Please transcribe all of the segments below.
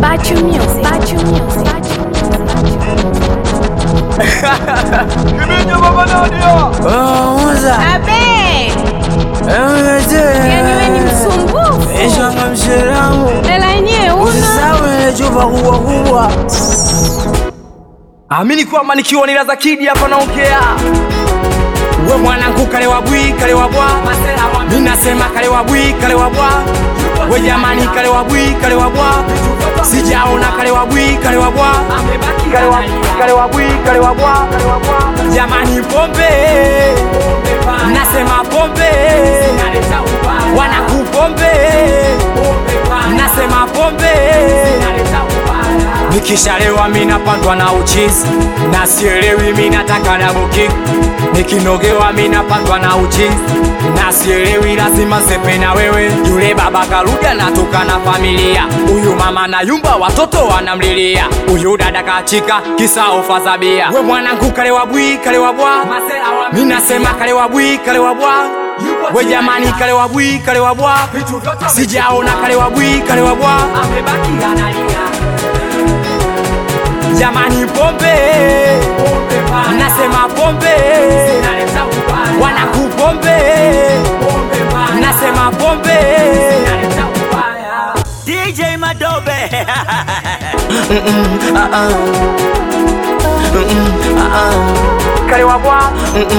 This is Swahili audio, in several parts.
Bachu Music. Bachu Music. Kibinya baba Nadia. Muza Abe, yani wewe ni msumbufu. ishanga mshiramu Hela yenyewe una. usisahau ile chupa kubwa kubwa Amini kwamba nikiwa ni Laza Kid hapa naongea. We mwanangu kale wa bwi kale wa bwa. Mimi nasema kale wa bwi kale wa bwa. We jamani kale wa bwi kale wa bwa. Sijaona kale wa bwi kale wa bwa. Kale wa kale wa bwi kale wa bwa. Jamani pombe. Nasema pombe. Wanakupombe. Nasema pombe. Nikishalewa mi napandwa na uchizi na sielewi mi nataka double kick. Nikinogewa mi napandwa na uchizi na sielewi lazima sepe na wewe. Yule baba karudi anatoka na familia, huyu mama na yumba watoto wanamlilia, huyu dada kachika kisa ofa za bia. We mwanangu kalewa bwi kalewa bwa, mi nasema kalewa bwi kalewa bwa. We jamani kalewa bwi kalewa bwa, sijaona kalewa bwi kalewa bwa. Jamani pombe, nasema pombe, wanakupombe, nasema pombe. DJ Madobe Kale wa bwa,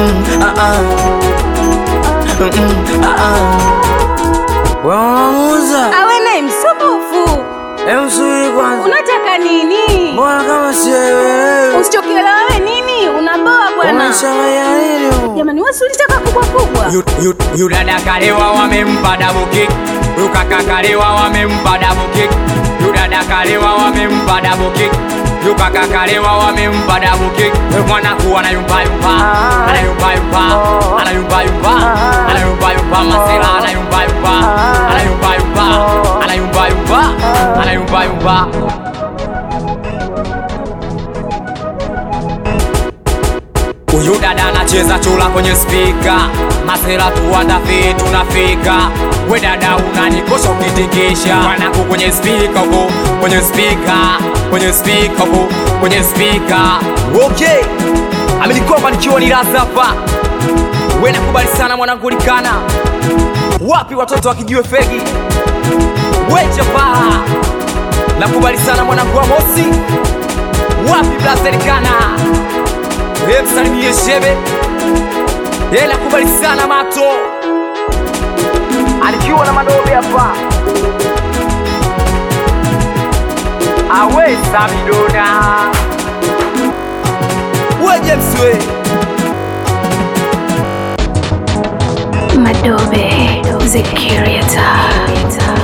Wewe Muza Awe naye msumbufu. emsuri kwanza Unataka nini? mbona kama sielewi Usichokielewa wewe nini? Unaboa bwana. unashanganya nini huko? Jamani wewe si ulitaka kubwa kubwa. Yu- yu- yu dada kalewa wamempa double kick, yu kaka kalewa wamempa double kick, yu dada kalewa wamempa double kick, yu kaka kalewa wamempa double kick. We mwanangu anayumba yumba, anayumba yumba, anayumba yumba, anayumba yumba, masela anayumba yumba, anayumba yumba, anayumba yumba, anayumba yumba. Huyu dada anacheza chula kwenye spika, masera tuandafi tunafika. We dada unanikosha ukitikisha, mwanangu kwenye spika huko, kwenye spika, kwenye spika huko, kwenye spika. Okay, amini kwamba nikiwa ni Laza hapa, we nakubali sana mwanangu likana. Wapi watoto wakijiwe fegi, we chapaa, nakubali sana mwanangu wa Mosi. Wapi blaza likana Hey, msalimie shebe Hey, nakubali sana mato alikiwa na madobe hapa awe samidona weje mswe Madobe. The Curator.